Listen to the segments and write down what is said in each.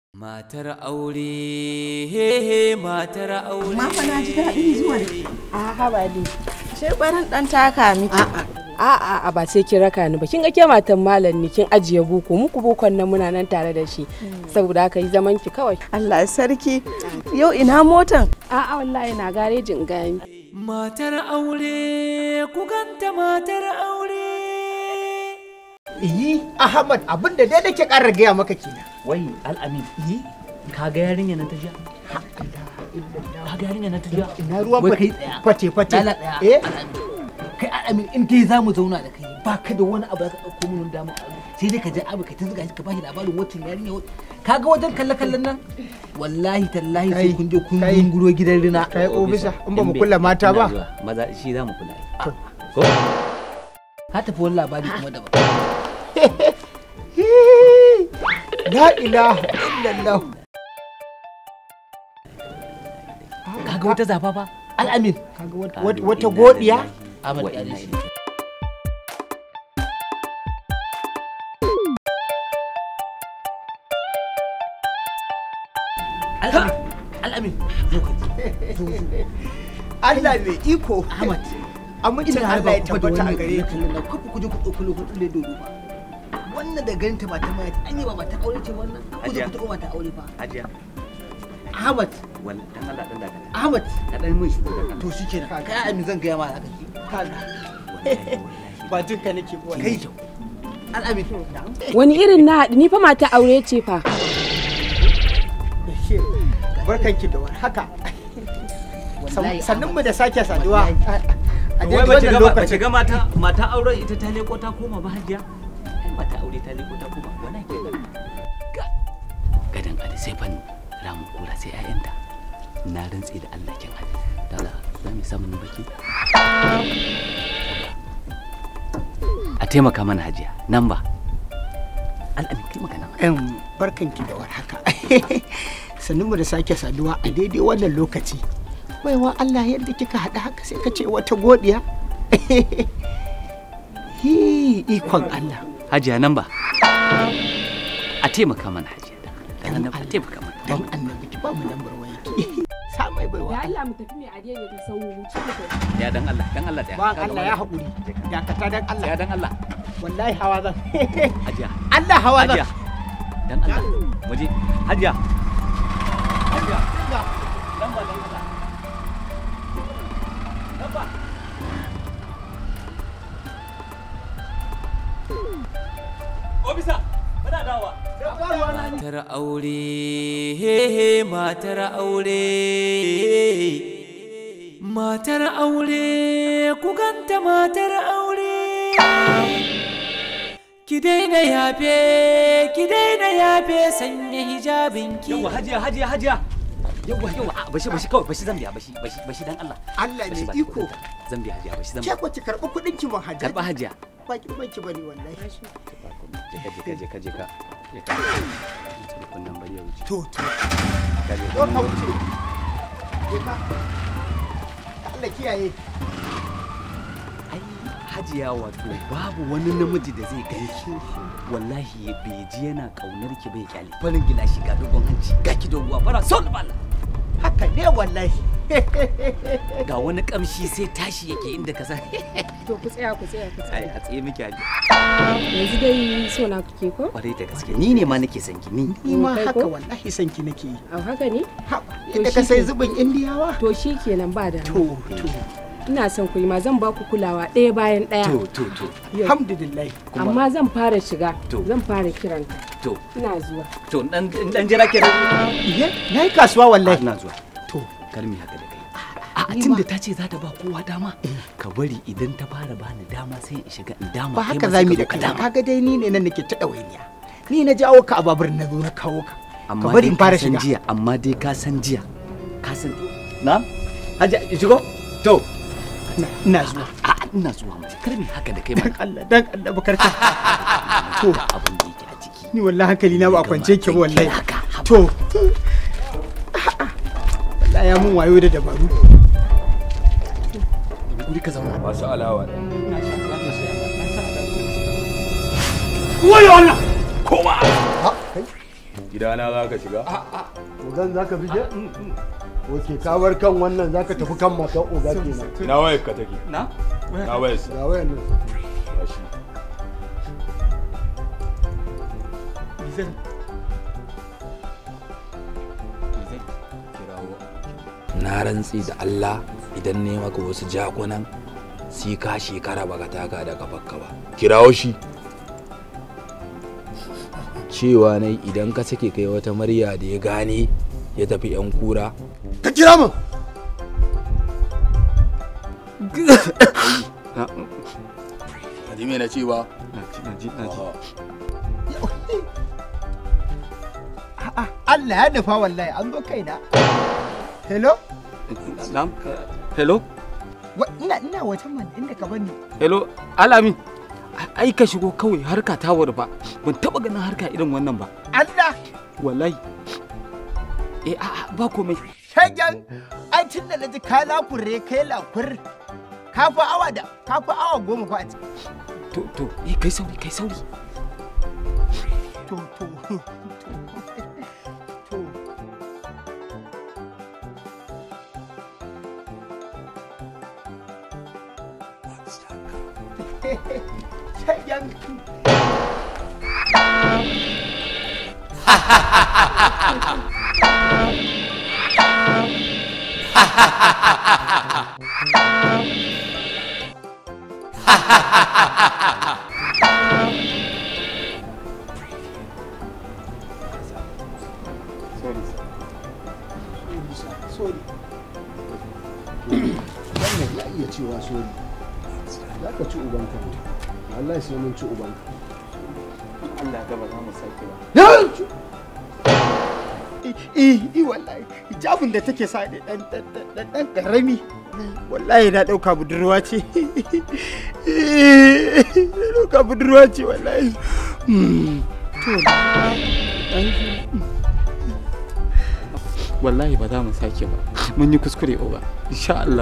Matar aure, hehe matar aure. Ma fa na ji daɗin zuwa da ke. A haba dai. Sai barin ɗan taka miki. A'a a ba sai kin raka ni ba. Kin ga ke matan malam ne kin ajiye boko muku bokon nan muna nan tare da shi. Saboda haka yi zaman ki kawai. Allah sarki. Yau ina motan? A'a wallahi na garejin gani. Matar aure, ku ganta matar aure. Iyi, Ahmad abin da dai nake ƙara gaya maka kenan. wai al'amin ka ga yarinya nan ta jiya ka ga yarinya nan ta jiya Ina ruwan Wai kai tsaya. fate-fate. Lala tsaya Eh? al'amin kai al'amin in dai za mu zauna da kai ba ka da wani abu da ka ɗauko min damar aure sai dai ka je abu ka ta zuga shi ka bashi labarin waccan yarinya wa- ka ga wajen kalle-kallen nan wallahi tallahi sai Kai, kun je kun kai. zunguro gidan rina Kai obisa, in ba mu Dambe. kula mata Ina ba. zuwa. maza shi za mu kula ko ka tafi wani labari kuma daban La ilaha illallah. kaga wata zafafa al'amin Kaga wata- wata- wata godiya. Ahmad Wa ya inna shi Al'amin, al'amin, zo ka zo, zo. Allah mai iko. Ahmad, Amincin ina Allah ya raba ku da tabbata a wannan gare ka. kallon nan, kafa ku je ku ɗauko lokacin da dodo ba. Wannan da ganin ta ba ta maya, an yi ba mata aure ce wannan, ku je ku taɓa mata aure fa. Hajiya, Ahmad, wal dan Allah dan dakata. Ahmad, Ka dan mun shigo da to shi kenan, kai al'amin zan gaya ma haka ki. Ba jin ka nake ba. Kai kyau. Al'amin, Wani irin na haɗu ni fa mata aure ce fa. Barkanki da war haka. wallahi Sannan mu da sake saduwa. A Wai daidai bace wannan ga bace lokacin. ga mata mata auren ita ta leko ta koma ba hajiya. Ai mata aure ta leko ta koma wallahi ke da. gadan ali sai fan ramu kura sai ƴaƴanta na rantse da Allah kin hali dala za mu samu baki a taimaka mana hajiya nan ba al'amin kai magana mana. Em, barkanki da war haka. Sannan mu da sake saduwa a daidai wannan lokaci. Baiwa Allah yadda kika haɗa haka sai ka ce wata godiya. Hi, ikon Allah. hajiya nan ba a taimaka mana hajiya dan annabi a taimaka mana Dan annabi ki ba mu lambar wayarki. Sa mai baiwa. Ya Allah mu tafi mai adiya da sau wuce da ya dan Allah dan Allah da Ba Allah ya haƙuri. Dakata dan Allah. ya dan Allah Wallahi hawa zan. hajiya Allah hawa zan. hajiya dan Allah waje hajiya hajiya dan ba dan Allah dan ba Obisa, kana dawa. Matar aure, hehe matar aure. Matar aure, ku ganta matar aure. Ki daina yafe, ki daina yafe sanya hijabinki. Yawa hajiya hajiya hajiya. yawa yawa a bashi bashi kawai bashi zan biya bashi bashi bashi dan Allah Allah Bashi ne ba iko. zan biya hajiya bashi zan Ke biya ko ki karɓi kuɗin ki mun hajjar. karba hajiya Ba ki banki bane wallahi. je ka je ka je ka je ka je ka kunnan bari ya wuce To to. ka je Zo ka wuce. Je ka. Allah kiyaye. ai hajiya wato babu wani namiji da zai ganki wallahi bai ji yana kaunar ki bai kyale farin gilashi ga dogon hanci ga ki doguwa fara son balla Haka ne wallahi. ga wani kamshi sai tashi yake inda ka san To ku tsaya ku tsaya ku ai tsaya. a tsaye miki hajiya Yanzu dai so na kuke ko? kwarai da gaske ni ne ma nake son ki ni Ni ma Kai haka ko? wallahi san ki nake yi. Au haka ne? Ha, To Inda ka shi sai ke- zubin Indiyawa. To shi kenan ba da To to. Ina son ku yi ma zan ba ku kulawa ɗaya bayan ɗaya. to to to Yau. Alhamdulillah. Amma zan fara shiga. To. Zan fara kiranta. to Ina zuwa. to dan dan jira kenan Iye, na yi kasuwa wallahi. ina zuwa To, kalmi haka da kai a tun da ta ce za ta ba kowa dama ka bari idan ta fara bani dama sai in shiga in dama ba kai haka ma za sai mu yi ka da zo ka kai. dama Kaga dai ni ne nan nake ta ɗawainiya. Ni na jawo ka a babur na zo na kawo ka. Ka amma bari dai in fara ka san shiga. jiya amma dai ka san jiya ka san na haji shigo to Ina- Ina zuwa. a ina zuwa mu kar mi haka da kai Dan ma Allah, dan Allah bakarka. To, abin da yake a ciki ni wallahi hankali na ba a kwance ki ba wallahi. haka haba. To. Wallahi ya mun wayo da dabaru. guri ka zauna Masu alawa. Wayo Allah. Koma. Ha, kai. gidana za ka shiga ogan za ka bige ok ka bar kan wannan za ka tafi kan matan oga kenan na wayar ka take na na wayar sa ga wayan nan gashi na rantsi da Allah idan ne maka wasu jakunan sai ka shekara baka taka da kafarka ba kirawo shi cewa ne idan ka sake kai wata murya da ya gane ya tafi yan kura ka kira min ji me na ce ba A'a, Allah ya nufa wallahi an zo kaina. Hello? Na'am. Hello? Wa- Ina ina wajen man inda ka bani. Hello, Alami. Ai ka shigo kawai harka ta wuri ba. Ban taba ganin harka irin wannan ba. Allah! Wallahi. Eh a'a ba komai. Shagen! Ai tun da na ji ka lakure kai lakur. Ka fi awa da ka fi awa goma fa a ciki. To to eh kai sauri kai sauri. To to to. To. Shagen! sorry wannan ya iya cewa sorry za ka ci ubanka ne wallahi sai mun ci ubanka Allah ga ba za mu sake ba. Eh, eh, wallahi hijabin da take sa da dan dan dan dan karami. Wallahi na dauka budurwa ce. Na dauka budurwa ce wallahi. Hmm. To. Wallahi ba za mu sake ba. Mun yi kuskure oba. Insha Allah.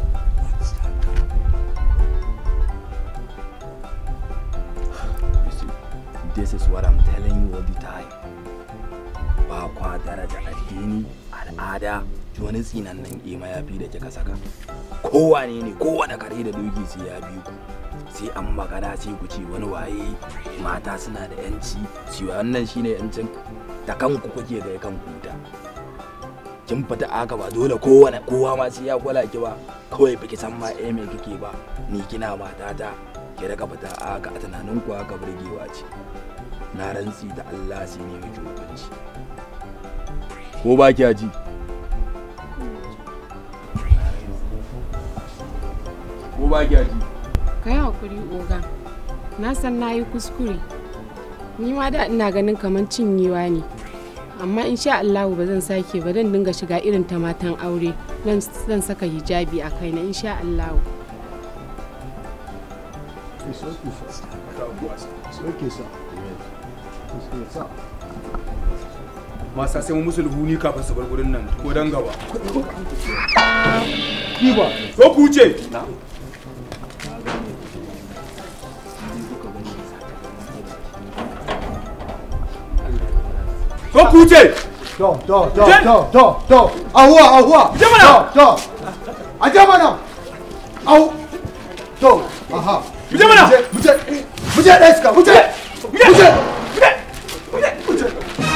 this is what I'm telling you all the time ba kwa daraja addini al'ada wani tsinannen ima ya fi da kika saka kowane ne kowane kare da doki sai ya bi ku sai an magana sai ku ce wani waye mata suna da yanci shi wannan shine yancin da kanku kuke ga kan kuta kin fita aka ba dole kowane kowa ma sai ya kula ki ba kawai baki san ma eh me kike ba ni kina matata ki daga fita aka a tunanin ku aka burgewa ce na rantsi da Allah sai ne miki hukunci ko ba ki ji ko ba ki ji ka yi hakuri oga na san na yi kuskure ni ma da ina ganin kamar cinyewa ne amma insha Allah ba zan sake ba zan dinga shiga irin ta matan aure nan zan saka hijabi a kaina insha Allah It's okay, sir. It's okay, sir. It's okay, sir. masa sai mu musu luhuni kafin su bar gurin nan ko dan gaba Kiba, ko ku wuce ko ku wuce to, to, to, to, to, to, ahuwa, ahuwa. Je mana. To, to. A je mana. Au. To, aha. Je mana. Muje, muje ɗaya suka, muje. Muje. Muje.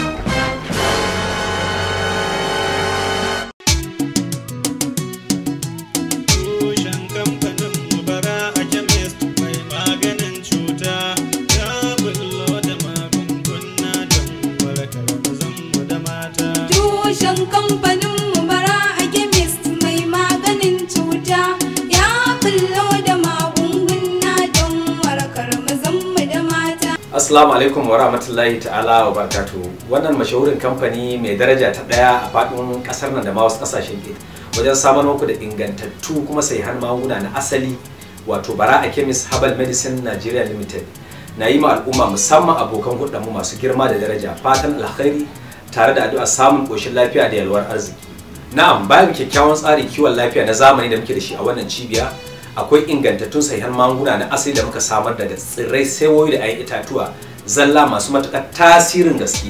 Tushen kamfanin mubara a chemist mai maganin cuta ya bullo da magunguna don warkar mazanmu da mata. Tushen kamfanin mu bara a chemist mai maganin cuta ya bullo da magunguna don warkar mazanmu da mata. Assalamu alaikum wa rahmatullahi ta'ala wa barakatuhu. Wannan mashahurin kamfani mai daraja ta daya a faɗin ƙasar nan da ma wasu ƙasashen ke wajen samar muku da ingantattu kuma sahihan magunguna na asali wato bara a chemist herbal medicine Nigeria limited na yi ma al'umma musamman abokan mu masu girma da daraja fatan alkhairi tare da addu'a samun ƙoshin lafiya da yalwar arziki. Na'am bayan kyakkyawan tsarin kiwon lafiya na zamani da muke da shi a wannan cibiya akwai ingantattun sahihan magunguna na asali da muka samar daga tsirrai saiwoyi da ayan itatuwa zalla masu matuƙar tasirin gaske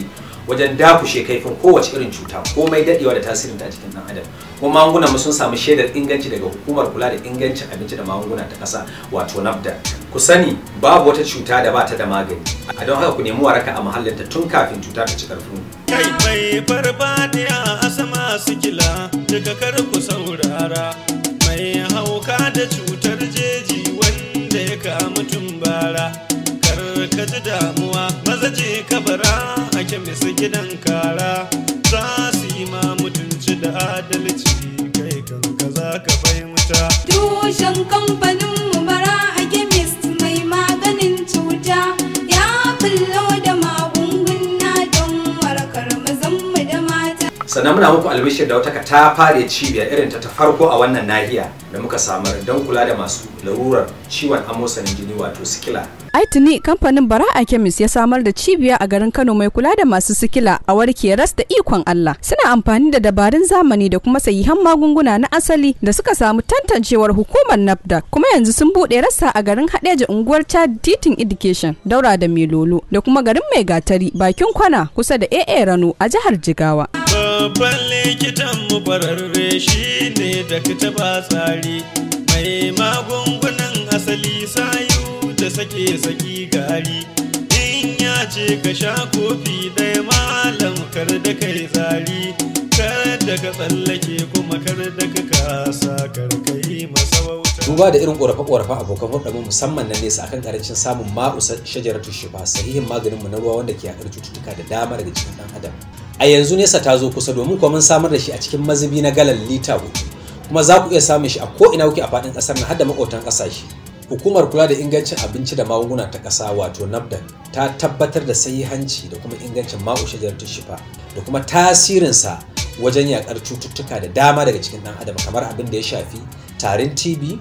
wajen dakushe kaifin kowace irin cuta komai dadewa da tasirin ta a cikin dan adam kuma magungunan mu sun samu shaidar inganci daga hukumar kula da ingancin abinci da magunguna ta kasa wato NAFDA ku sani babu wata cuta da ba ta da magani a don haka ku nemi waraka a mahallinta tun kafin cuta ta ci karfin kai mai farfadiya a sama sikila daga kar ku saurara mai hauka da cutar jeji wanda ya kamu tumbara kar ka ji damuwa maza je kabara a kemis gidan kara za su yi ma mutunci da adalci kai kanka za ka fahimta Tushen kamfanin mu bara a chemist mai maganin cuta ya bullo da magunguna don warkar mazanmu da mata. sannan muna muku albishir da wata ta fare cibiya irin ta ta farko a wannan nahiya da muka samar don kula da masu larurar ciwon amosanin jini wato sikila ai tuni kamfanin bara'a kemis ya samar da cibiya a garin kano mai kula da masu sikila a warke ras da ikon allah suna amfani da dabarun zamani da kuma sahihan magunguna na asali da suka samu tantancewar hukumar nafda kuma yanzu sun buɗe rassa a garin hadeja unguwar chad titin education daura da melolo da kuma garin mai gatari bakin kwana kusa da aa rano a jihar jigawa babban likitan mu kwararre shi ne da ba tsari mai magungunan asali sayu da sake saki gari in ya ce ka sha kofi ɗaya malam kar da kai tsari kar da ka tsallake kuma kar da ka kasa kar ka yi masa wauta duba da irin korafe-korafe abokan hulɗarmu musamman na nesa akan karancin samun ma'u shajaratu shifa sahihin maganin mu na ruwa wanda ke yaƙar cututtuka da dama daga cikin ɗan adam a yanzu nesa ta zo kusa domin kuma mun samar da shi a cikin mazubi na galan lita hudu kuma za ku iya samun shi a ko ina kuke a faɗin ƙasar nan har da maƙotan ƙasashe hukumar kula da ingancin abinci da magunguna ta ƙasa wato nafdac ta tabbatar da sahihanci da kuma ingancin ma'u shajaratu shifa da kuma tasirinsa wajen yaƙar cututtuka da dama daga cikin ɗan adam kamar abin da ya shafi tarin tb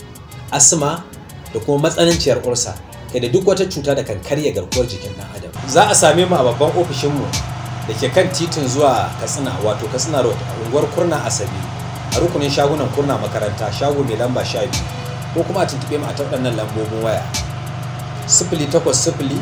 asma da kuma matsananciyar ulsa kai da duk wata cuta da kan karya garkuwar jikin ɗan adam za a same mu a babban ofishinmu da ke kan titin zuwa katsina wato katsina road a unguwar kurna asabi a rukunin shagunan kurna makaranta shago mai lamba sha biyu ko kuma a tuntuɓe mu a ta waɗannan lambobin waya sifili takwas sifili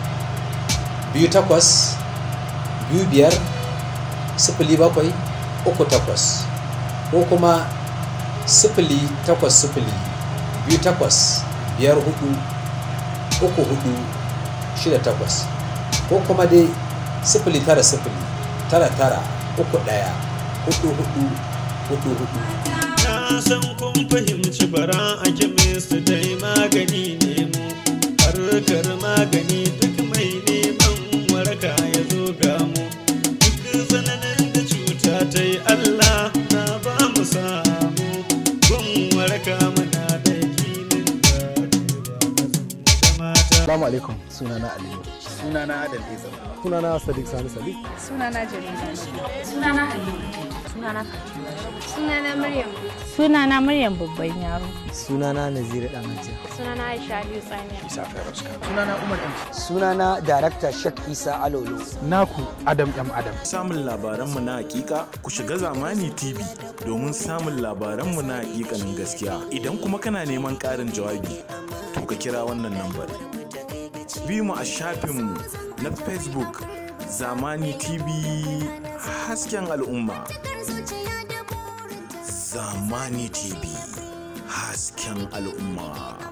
biyu takwas biyu biyar sifili bakwai uku takwas ko kuma sifili takwas sifili biyu takwas biyar hudu uku hudu shida takwas ko kuma dai sifili tara sifili tara tara uku ɗaya hudu hudu hudu hudu na san kun fahimci bara a kemis dai magani ne mu harkar magani duk mai neman waraka ya zo ga mu duk tsananin da cuta ta yi allah na ba mu samu gun waraka muna da yakinin Assalamu alaikum sunana Aliyu. Sunana Adal Isa. Sunana Sadiq Sani Sadiq. Sunana Jamila. Sunana Halima. Sunana Sunana Maryam. Sunana Maryam babban yaro. Sunana Naziru Damajiya. Sunana Aisha Aliyu Tsamiya. Isa Feroska. Sunana Umar M. Sunana Darakta Shak Isa Alolo. Naku Adam M Adam. Samun labaranmu na hakika ku shiga Zamani TV domin samun labaranmu na hakikanin gaskiya. Idan kuma kana neman ƙarin jawabi, to ka kira wannan lambar. Bi mu a shafinmu na Facebook Zamani TV hasken al'umma. Zamani TV hasken al'umma.